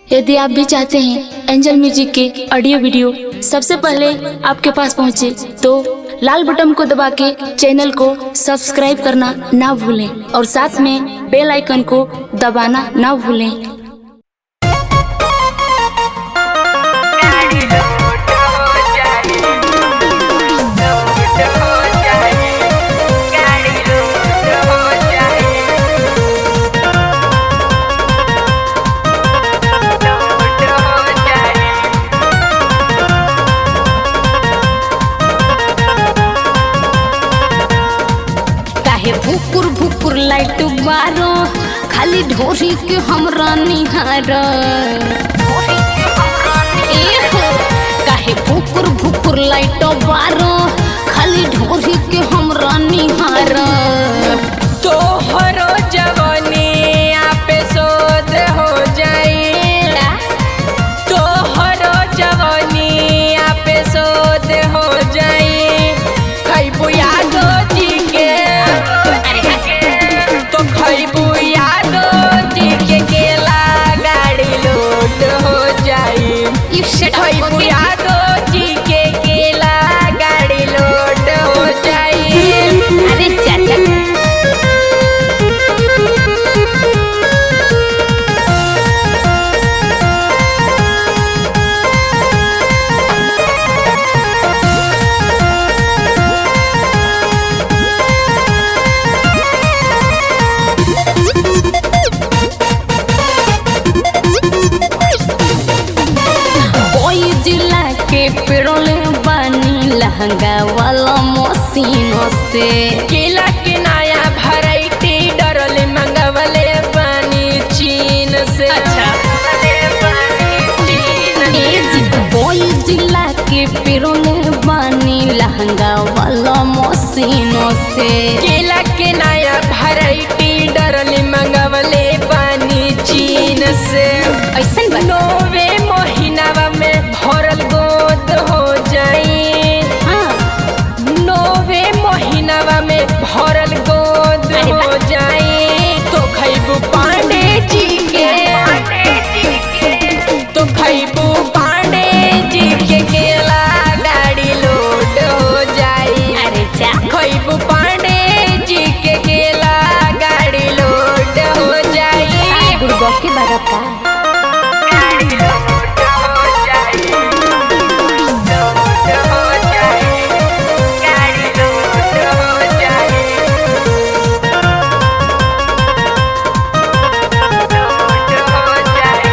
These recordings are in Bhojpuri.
यदि आप भी चाहते हैं एंजल म्यूजिक के ऑडियो वीडियो सबसे पहले आपके पास पहुंचे तो लाल बटन को दबा के चैनल को सब्सक्राइब करना ना भूलें और साथ में बेल आइकन को दबाना ना भूलें गाड़ी लूट हो जाए लूट हो जाए गाड़ी लूट हो जाए लूट हो जाए काहे भुकुर भुकुर लाइट बारो खाली ढोरी के हमरा निहार ए हो, काहे भुकुर भुकुर लाइट बारो खाली ढोरी के हमरा निहार तोहरो जवानी पे शोध हो जाए तोहरो जवानी पे शोध हो जाए खैबू यादो जी के तो खैबू यादो जी के केला गाड़ी लोड हो जाए You shut up, खैबू okay? यादो जी के केला गाड़ी लोड हो जाए अरे चाचा कोई जिला के पेड़ोले बानी लहंगा वाला मशीनों से केला के नया वैरायटी डरल मंगवले पानी चीन से अच्छा। चीन ए जी कोई जिला के पेड़ोले बानी लहंगा वाला मशीनों से केला के नया वैरायटी डरल मंगवले पानी चीन से ऐसन बा नोवे महीनावा में भरल गोद हो जाई हाँ नोवे महीनावा में भरल गोद अरे हो वाह। जाई तो खैबू पांडे जी के तो खैबू पांडे जी के केला गाड़ी लोड हो जाई अरे जा खैबू पांडे जी के केला गाड़ी लोड हो जाई गुड़गो के बरका गाड़ी लोड हो जाई लोड हो जाई गाड़ी लोड हो जाई लोड हो जाई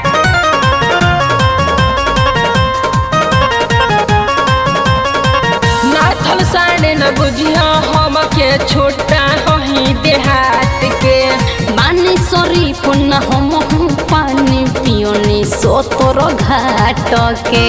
नाथल साढ़े न बुझिया हम के छोटा हही देहात के बानी सरी पुन्ना हम हूँ पानी पियोनी सोतोर घाट के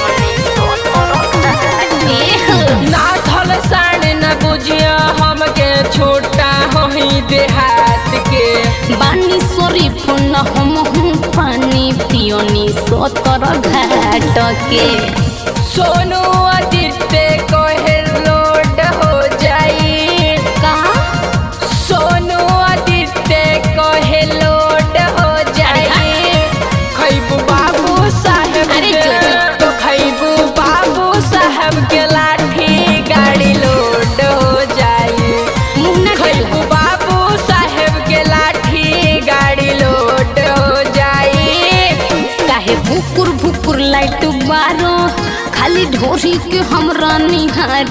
ए हो, नाथल साढ़े न बुझिया हम के छोटा हही देहात के बानी सरी पुन्ना हम हूँ पानी पियोनी सोतोर घाट के सोनू आदित्य कहे लोड हो जाई का सोनू आदित्य कहे लोड हो जाई खैबू बाबू साहब अरे के जो, जो। तो खैबू बाबू साहब के लाठी गाड़ी लोड हो जाई मुँह ना खैबू बाबू साहेब के लाठी गाड़ी लोड हो जाई काहे भुकुर भुकुर लाइट बारो खाली ढोरी के हमरा निहार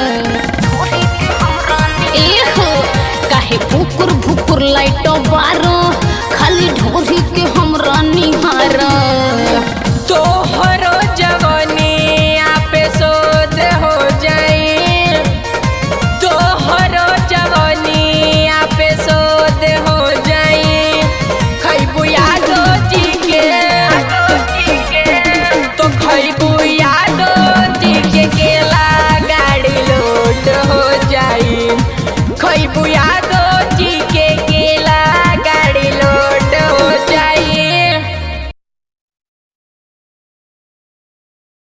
ए हो काहे भुकुर भुकुर लाइट बारो खाली ढोरी के हमरा निहार